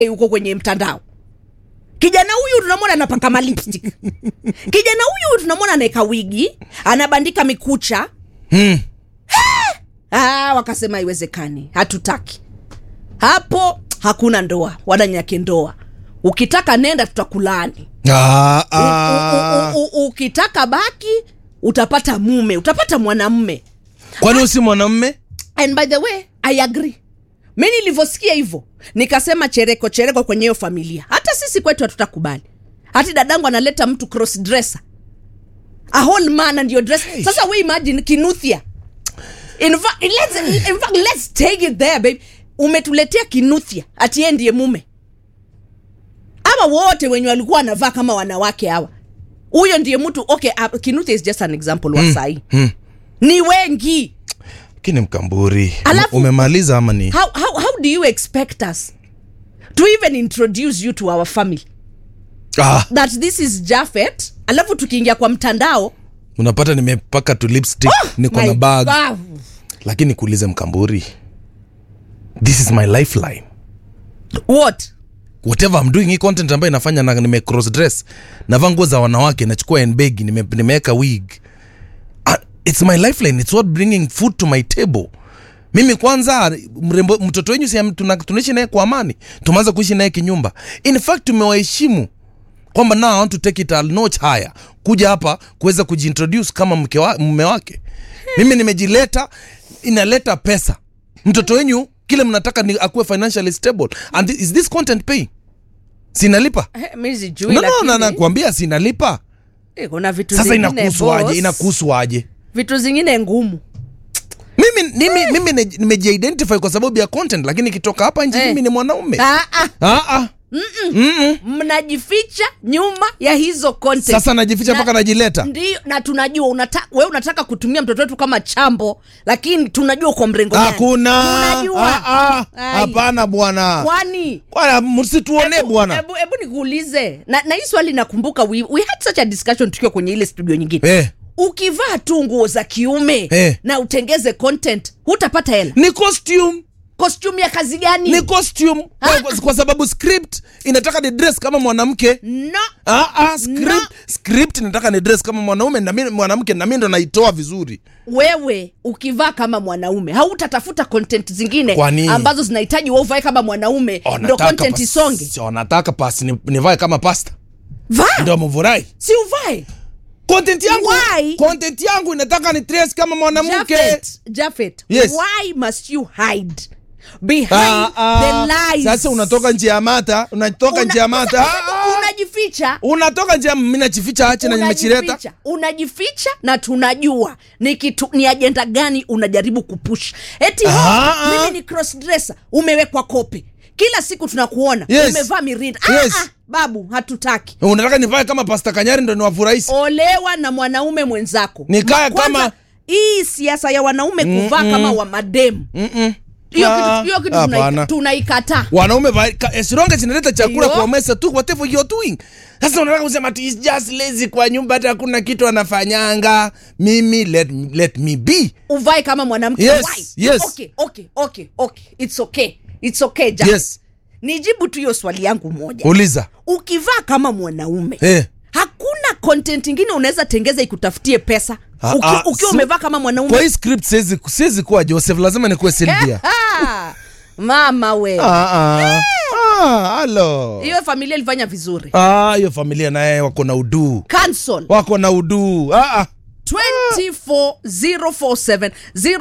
huko kwenye mtandao kijana huyu tunamwona anapaka malipstick kijana huyu tunamwona anaeka wigi anabandika mikucha Hmm. ah, wakasema haiwezekani hatutaki hapo hakuna ndoa wala nyake ndoa ukitaka nenda tutakulaani Ah, U- ah. u- u- u- ukitaka baki utapata mume utapata mwanamme kwani usi mwanamme and by the way i agree mi nilivyosikia hivyo nikasema chereko chereko kwenye hiyo familia hata sisi kwetu hatutakubali hati dadangu analeta mtu cross dresser a whole man and your dress sasa we imagine kinuthia in fact, let's, in fact, let's take it there babe umetuletea kinuthia ati yeye ndiye mume ama wote wenye walikuwa wanavaa kama wanawake hawa huyo ndiye mtu okay uh, kinuthia is just an example wa sahii hmm. ni wengi lakini mkamburi Alafu- umemaliza ama ni how, how, how do you expect us to even introduce you to our family ah, that this is jafet alafu tukiingia kwa mtandao unapata nimepaka tu lipstick niko my na bag God. lakini kuulize mkamburi this is my lifeline what whatever I'm doing hii content ambayo inafanya na nime cross dress navaa nguo za wanawake nachukua handbag nime, nimeweka wig Ah, it's my lifeline it's what bringing food to my table mimi kwanza mrembo mtoto wenyu si am- tuna- tunaishi naye kwa amani tumeanza kuishi naye kinyumba in fact tumewaheshimu kwamba now I want to take it a notch higher kuja hapa kuweza kujiintroduce kama mke wa, mume wake mimi nimejileta inaleta pesa mtoto wenyu kile mnataka ni akuwe financially stable and thi- is this content pay sinalipa Eh, mi sijui no, no, lakini, na nakwambia sinalipa eh, kuna vitu sasa zingine inakuhusu aje boss, inakuhusu aje vitu zingine ngumu mimi mimi mimi ne- nimejiidentify kwa sababu ya content lakini ikitoka hapa nje Eh. mimi ni mwanaume ah, ah, ah, ah. Mm-mm. mnajificha nyuma ya hizo content sasa najificha Na- mpaka najileta ndio na tunajua unata, we unataka kutumia mtoto wetu kama chambo lakini tunajua uko mrengo gani. hakuna Tunajua. Ah, ah. Ai. hapana bwana kwani Bwana, msituone Hebu- bwana hebu hebu nikuulize na, na hii swali nakumbuka we, we had such a discussion tukiwa kwenye ile studio nyingine eh. ukivaa tu nguo za kiume Eh. na utengeze content hutapata hela ni costume costume ya kazi gani ni costume kwa, kwa, kwa sababu script inataka ni dress kama mwanamke no ah, ah, script, No. script inataka ni dress kama mwanaume na mimi mwanamke na mimi ndo naitoa vizuri wewe ukivaa kama mwanaume hautatafuta content zingine Kwa nini? ambazo zinahitaji wewe uvae kama mwanaume ndo Wanataka content pas- isonge si wanataka pasi ni- nivae kama pasta vaa ndo mvurai si uvae content yangu Why? content yangu inataka ni dress kama mwanamke Jafet, Jafet, Yes. why must you hide behind Ah, ah. the lies sasa unatoka nje ya mata unatoka Una- nje ya mata sasa Ah, ah. unajificha unatoka nje ya mimi najificha ache na nimechileta unajificha unajificha na tunajua ni kitu ni ajenda gani unajaribu kupush eti Ah, ah, ah. mimi ni cross dresser umewekwa kope kila siku tunakuona Yes. umevaa mirinda Yes. ah, ah, babu hatutaki unataka nivae kama pasta kanyari ndo niwafurahisi olewa na mwanaume mwenzako Nikae Ma- kwanza, kama- hii siasa ya wanaume kuvaa kama wa mademu Mm-mm. hiyo Ah, kitu, hiyo kitu hapana. tunai- tunaikataa wanaume va- ka- as long as inaleta chakula Yo. kwa mesa tu whatever you're doing sasa unataka kusema ati is just lazy kwa nyumba hata hakuna kitu anafanyanga mimi let, let me be uvae kama mwanamke Yes, Why? yes. okay, okay, okay, okay. It's okay. It's okay, Jack. yes nijibu tu hiyo swali yangu moja uliza ukivaa kama mwanaume eh. hakuna content ingine unaweza tengeza ikutafutie pesa Ah, Uki- ah, ukiwa si- umevaa kama kwa mwanaume hii script siwezi siwezi kuwa joseph lazima nikuwe silvia Ah, mama we Ah, ah. Ah, halo hiyo familia ilifanya vizuri Ah, hiyo familia naye wako na uduu cancel wako na uduu ah, ah. 24047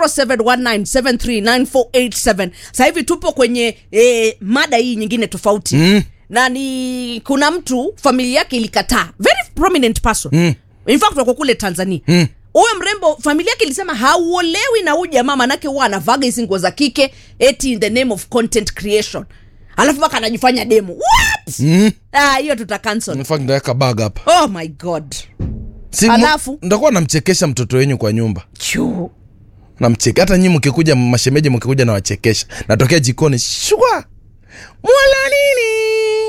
0719739487 sasa hivi tupo kwenye eh, mada hii nyingine tofauti Mm. na ni kuna mtu familia yake ilikataa very prominent person mm. in fact wako kule tanzania Mm. huyo mrembo familia yake ilisema hauolewi na huyu jamaa manake huwa anavaga hizi nguo za kike eti in the name of content creation alafu mpaka anajifanya demo what Mm. ah, hiyo tuta cancel In fact, ndaweka bag hapa oh my god si mu- Alafu? ndakuwa namchekesha mtoto wenyu kwa nyumba Chuu. namcheke hata nyi mkikuja mashemeji mkikuja nawachekesha natokea jikoni shwa mwala nini